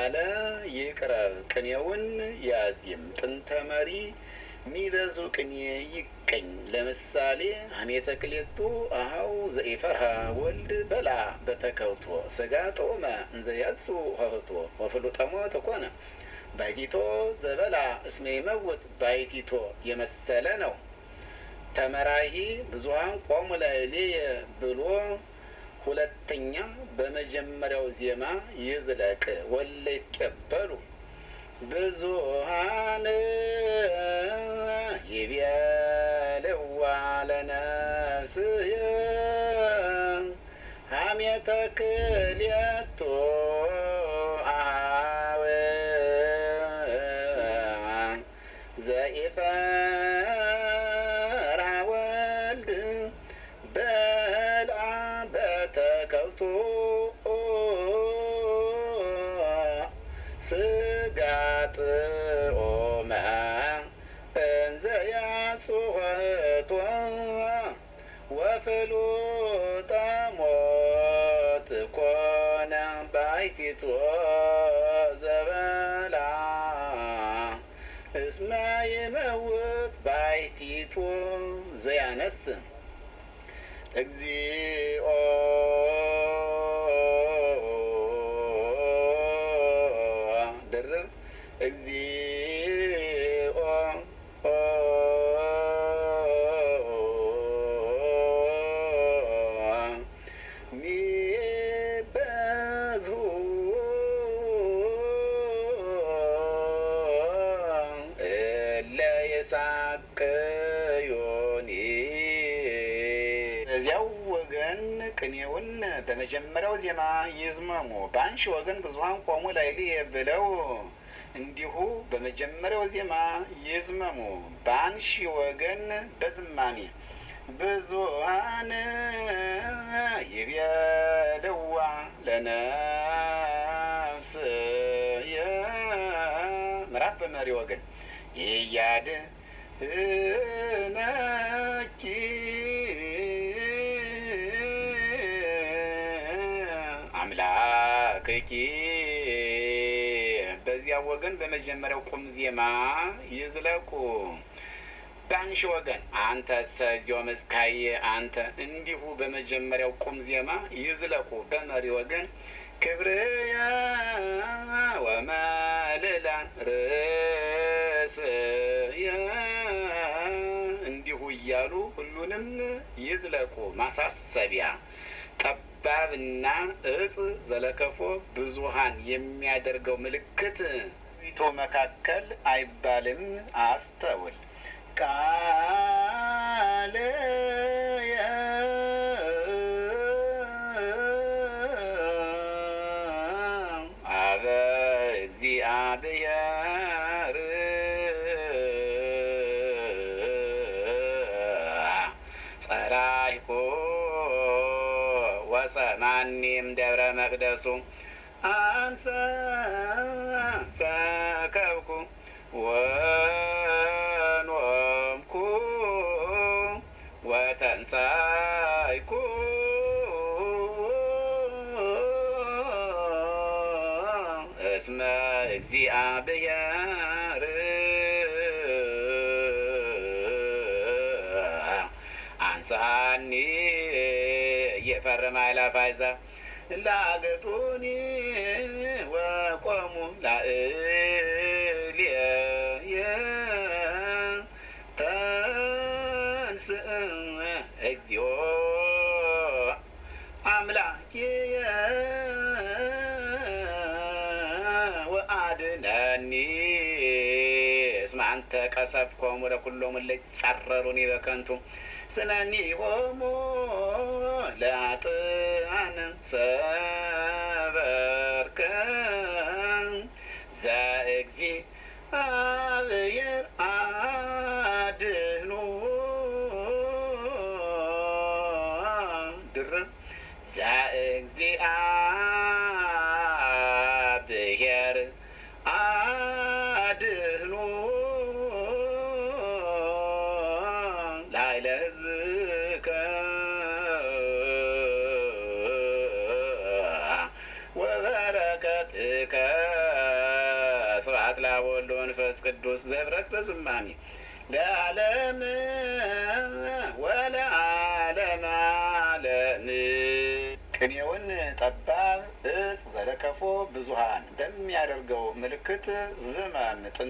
ያለ ይቅረብ ቅኔውን ያዚም ጥንተ መሪ ሚበዙ ቅኔ ይቀኝ ለምሳሌ ሀሜተ ክሌቱ አሃው ዘኢፈርሃ ወልድ በላ በተከውቶ ስጋ ጦመ እንዘ ያጹ ሀህቶ ወፍሉጠሞ ተኮነ ባይቲቶ ዘበላ እስመ ይመውት ባይቲቶ የመሰለ ነው። ተመራሂ ብዙሀን ቆሙ ላዕሌየ ብሎ ሁለተኛ በመጀመሪያው ዜማ ይዝለቅ ወለ ይቀበሉ ብዙሀን ይቤልዋ ለነፍስየ ሀሜተ ክልኤቱ አኀው ዘኢፈርሃ ወልድ በልዐ በተከብቶ ስጋ ጥኦመ እንዘ ያጽወቶ ወፍሉጠ ሞት ኮነ ባሕቲቶ ዘበላ እስመ ይመውት ባሕቲቶ ዘያነስ እግዚኦ ድርብ እግዚኦ ሚበዝሁ እለ ይሳቅዩኒ በዚያው ወገን ቅኔውን በመጀመሪያው ዜማ ይዝመሙ፣ በአንሺ ወገን ብዙሀን ቆሙ ላዕሌየ ብለው እንዲሁ በመጀመሪያው ዜማ ይዝመሙ፣ በአንሺ ወገን በዝማሜ ብዙሀን ይቤልዋ ለነፍስየ ምዕራፍ በመሪ ወገን ይያድ ነኪ አምላክኪ በዚያ ወገን በመጀመሪያው ቁም ዜማ ይዝለቁ። በአንሺ ወገን አንተ ሰዚዮ መዝካዬ አንተ እንዲሁ በመጀመሪያው ቁም ዜማ ይዝለቁ። በመሪ ወገን ክብርየ ወመልዕላን ርእስየ እንዲሁ እያሉ ሁሉንም ይዝለቁ። ማሳሰቢያ ጠባብና እጽ ዘለከፎ ብዙሀን የሚያደርገው ምልክት ቶ መካከል አይባልም። አስተውል ቃልየ አበ እግዚአብሔር ጸራይኮ ወሰማኒም ደብረ መቅደሱ አንሰ ሰከብኩ ወኖምኩ ወተንሳይኩ እስመ እግዚአብሔር አንሳኒ እየፈርማ ይላፋይዛ ላገጡኒ ወቆሙ ላዕሌየ ተንስእ እግዚኦ አምላኪየ ወአድነኒ እስመ አንተ ቀሰፍኮሙ ለኩሎሙ እለ ይጻረሩኒ በከንቱ ስለኒሆሙ ለአጥአን ሰበርከ ዘእግዚአብሔር አድኅኑ ድርብ ዘእግዚአብሔር አድኅኑ ላዕለ ሕዝብከ ወበረከትከ ቅዱስ ዘህብረት በዝማሜ ለዓለም ወለዓለም ዓለም ቅኔውን ጠባብ እጽ ዘለከፎ ብዙሃን በሚያደርገው ምልክት ዝመም